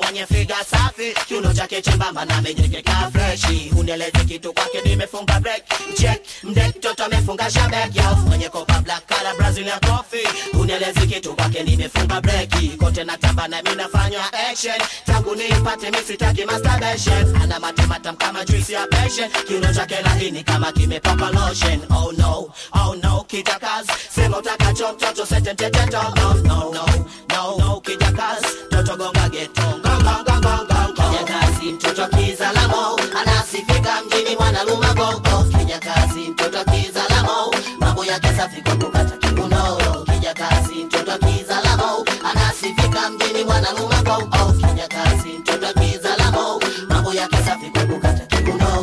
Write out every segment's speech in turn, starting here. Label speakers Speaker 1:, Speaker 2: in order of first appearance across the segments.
Speaker 1: mwenye figa safi kiuno chake chembamba na amejengeka freshi unieleze kitu kwake nimefunga break check mdek toto amefunga shabek yo mwenye kopa black color brazilian coffee unieleze kitu kwake nimefunga breki kote natamba na mimi nafanya action tangu niipate mimi sitaki masturbation ana matematam kama juice ya passion kiuno chake laini kama kimepakwa lotion oh no oh no kijakas sema utakacho mtoto setenteteto no no no no no kijakas toto gonga geto gonga gonga gonga kijakazi mtoto kizalamo anasifika mjini mwanaluma gogo kijakazi mtoto kizalamo mambo yake safi kwa kukata kiuno kijakazi mtoto kizalamo anasifika mjini mwanaluma gogo kijakazi mtoto kizalamo mambo yake safi kwa kukata kiuno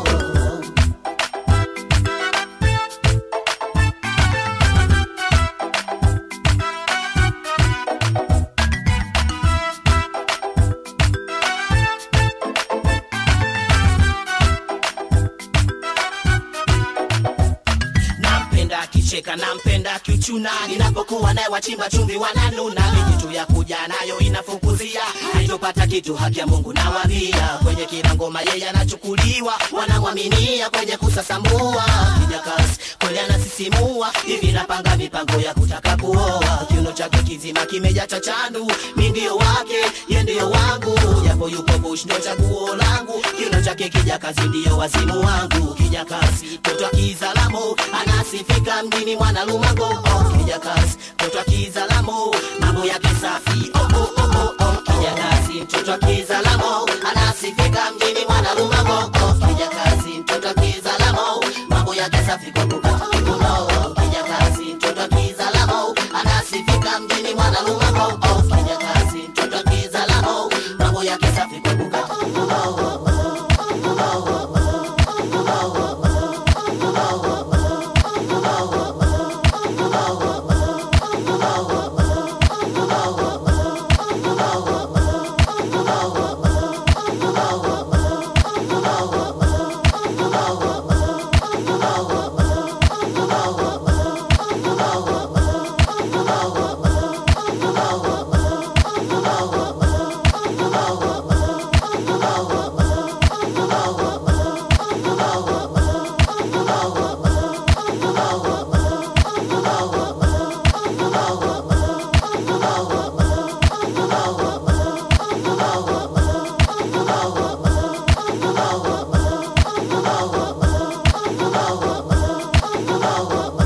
Speaker 1: nampenda akicheka nampenda akichuna ninapokuwa naye wachimba chumvi wananuna mijitu ya kuja nayo inafukuzia haitopata kitu haki ya mungu nawambia kwenye kila ngoma yeye anachukuliwa wanamwaminia kwenye kusasambua kijakas kweli anasisimua hivi napanga mipango ya kutaka kuoa kiuno chake kizima kimeja cha chandu mi ndio wake ye ndio wangu japo yupo bush ndio chaguo langu kiuno chake kijakazi ndio wazimu wangu kijakazi mtoto kizalamo anasifika mjini mwanalumango oh, kijakazi mtoto kizalamo mambo yake safi oh, oh, oh, oh, oh. kijakazi mtoto kizalamo anasifika mjini mwanalumango oh,